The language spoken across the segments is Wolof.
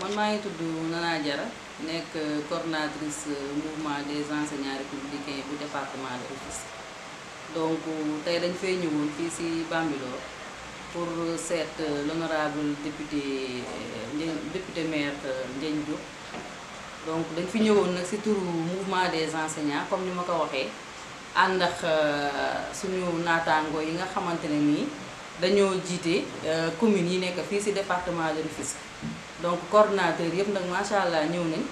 man maa ngi tudd Nana Diarra nekk coordonnatrice mouvement des enseignants républicains bu département de Rufisque donc tey dañ fay ñëwoon fii ci Bambilor pour seet l'honorable député Ndiagne député maire Ndiagne Diop donc dañ fi ñëwoon nag ci turu mouvement des enseignants comme ni ma ko waxee ànd ak suñu naataango yi nga xamante ne nii dañoo jiite communes yi nekk fii ci département de Rufisque donc coordonnateur yëpp nag macha allah ñëw nañ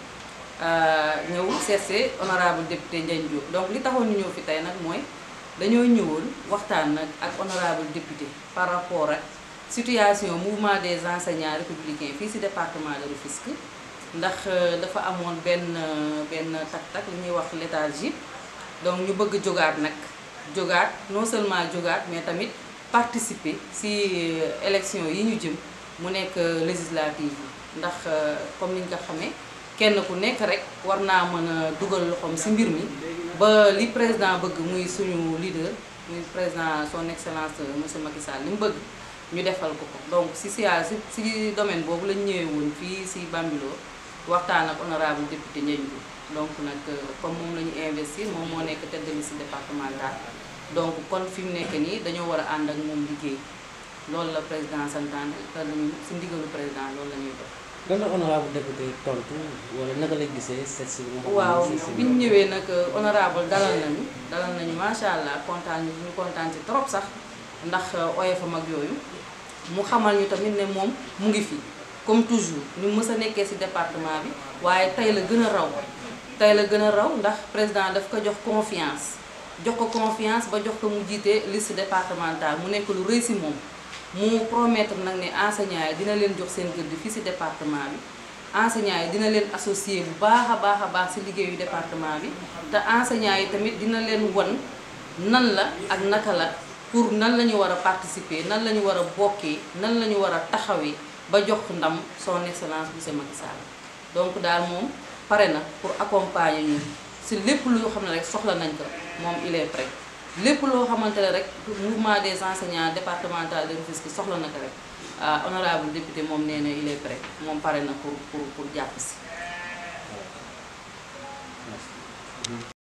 ñëw seetse honorable député Ndiagne Diop donc li taxoon ñu ñëw fi tey nag mooy dañoo ñëwoon waxtaan nag ak honorable député par rapport ak situation mouvement des enseignants républicains fii ci département de Rufisque ndax dafa amoon benn benn tak-tak li ñuy wax léthargie donc ñu bëgg jógaat nag jógaat non seulement jógaat mais tamit participer ci élection yi ñu jëm mu nekk législative yi ndax comme ni ñu ko xamee kenn ku nekk rek war naa mën a dugal loxoom ci mbir mi ba li président bëgg muy suñu leader muy président son excellence monsieur Macky Sall li mu bëgg ñu defal ko ko donc ci sia ci domaine boobu lañ ñëwee woon fii ci Bambilor waxtaan ak honorable député Ndiagne Diop donc nag comme moom la ñu investir moom moo nekk tête de liste départementale donc kon fi mu nekk nii dañoo war a ànd ak moom liggéey loolu la président santaane te lañu ci ndigalu président loolu la ñuy def. lan la honorable député tontu wala naka la gisee seet si. waaw bi ñu ñëwee nag honorable dalal nañu dalal nañu macha allah kontaan ñu ñu kontaan ci trop sax ndax oyofam ak yooyu mu xamal ñu tamit ne moom mu ngi fi comme toujours ñu mës a nekkee ci département bi waaye tey la gën a raw tey la gën a raw ndax président daf ko jox confiance jox ko confiance ba jox ko mu jiite liste départementale mu nekk lu rëy ci moom. mu promettre nag ne enseignants yi dina leen jox seen gëdd fii ci département bi enseignants yi dina leen associer bu baax a baax a baax ci liggéeyu département bi te enseignants yi tamit dina leen won nan la ak naka la pour nan la ñu war a participer nan la ñu war a bokkee nan la ñu war a taxawee ba jox ndam son excellence monsieur Macky Sall donc daal moom pare na pour accompagner ñu ci lépp lu xam ne rek soxla nañ ko moom il est prêt lépp loo xamante ne rek mouvement des enseignants départemental de Rufisque soxla na ko rek honorable député moom nee na il est prêt moom pare na pour pour pour jàpp si